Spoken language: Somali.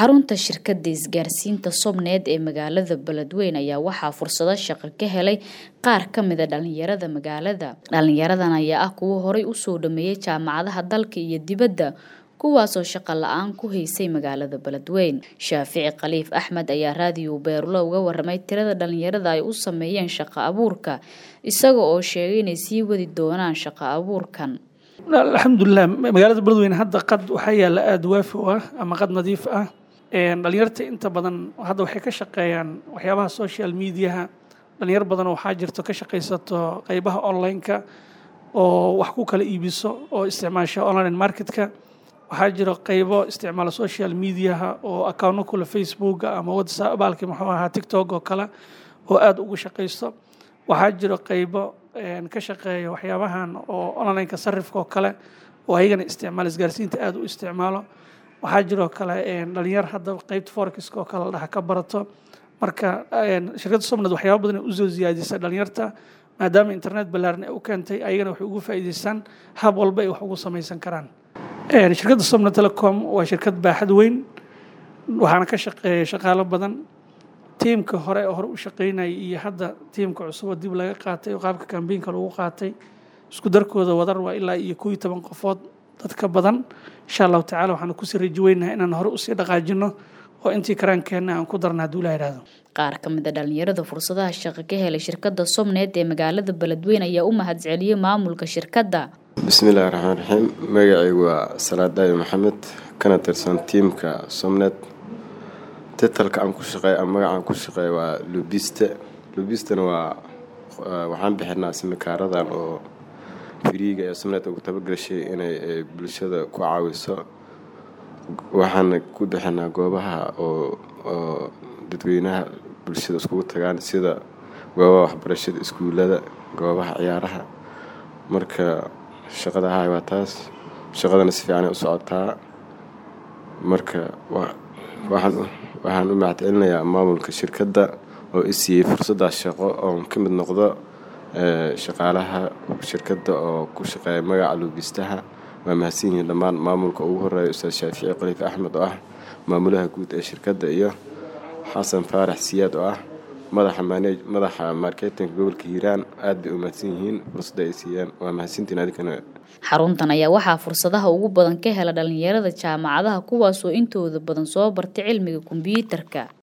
xarunta shirkadda isgaarsiinta somnet ee magaalada beledweyne ayaa waxaa fursado shaqo ka helay qaar ka mida dhalinyarada magaalada dhalinyaradan ayaa ah kuwo horay usoo dhameeyay jaamacadaha dalka iyo dibadda kuwaasoo shaqo la-aan ku haysay magaalada beledweyne shaafici khaliif axmed ayaa raadiyo beerulo uga waramay tirada dhalinyarada ay u sameeyeen shaqo abuurka isaga oo sheegay inay sii wadi doonaan shaqo abuurkan alxamdulilah magaalada beledweyne hadda qad waxaa yaalla aada waafi u ah ama qad nadiif ah dhalinyarta inta badan hadda waxay ka shaqeeyaan waxyaabaha social mediaha dhalinyar badan waxaa jirto ka shaqaysato qeybaha online-ka oo wax ku kala iibiso oo isticmaasha online marketka waxaa jiro qeybo isticmaala social mediaha oo accounno kule facebooka ama whatsapp baalki muxuu ahaa tiktok oo kale oo aada ugu shaqaysto waxaa jiro qeybo ka shaqeeya waxyaabahan oo onlineka sarifka oo kale oo ayagana isticmaal isgaarsiinta aada u isticmaalo waxaa jiroo kale dhalinyar hadda qeybta forexiska oo kale ladhaha ka barato marka shirkadda somnad waxyaaba badan ay usoo siyaadisay dhalinyarta maadaama internet ballaaran ay u keentay ayagana waxay ugu faa'iidaystaan hab walba ay wax ugu samaysan karaan shirkadda somnad telecom waa shirkad baaxad weyn waxaana ka shaqeeya shaqaalo badan tiimka hore hore u shaqeynayay iyo hadda tiimka cusuboo dib laga qaatay oo qaabka kambeynka lagu qaatay isku darkooda wadar waa ilaa iyo kooiyo toban qofood dadka badan insha allahu tacala waxaanu kusii raji weynahay inaan hore usii dhaqaajino oo intii karaankeenna aan ku darna hadduu ilaha ihahdo qaar ka mid a dhalinyarada fursadaha shaqo ka helay shirkadda somnet ee magaalada beledweyne ayaa u mahadceliyey maamulka shirkadda bismillahi raxmaan raxiim magacaygu waa salaadaayo maxamed kana tirsan tiimka somnet titalka aan ku shaqeey ama magacaan ku shaqeeya waa lubiste lubistana waa waxaan bixinaa simikaaradan oo firiiga ee somnet ugu tabagashay inay bulshada ku caawiso waxaana ku bixinaa goobaha oo oo dadweynaha bulshada iskugu tagaan sida goobaha waxbarashada iskuullada goobaha ciyaaraha marka shaqada ahay waa taas shaqadana si fiicanay u socotaa marka waxaan waxaan u mahadcelinayaa maamulka shirkadda oo i siiyey fursaddaas shaqo oon ka mid noqdo shaqaalaha shirkadda oo ku shaqeeya magaca luubistaha waa mahadsan yihiin dhammaan maamulka ugu horeeya ustaad shaafici khaliif axmed oo ah maamulaha guud ee shirkadda iyo xasan faarax siyaad oo ah madaxa manej madaxa marketinka gobolka hiiraan aad bay u mahadsan yihiin fursadda ay siiyaan waa mahadsantiin adinkana xaruntan ayaa waxaa fursadaha ugu badan ka hela dhalinyarada jaamacadaha kuwaasoo intooda badan soo bartay cilmiga kombiyuutarka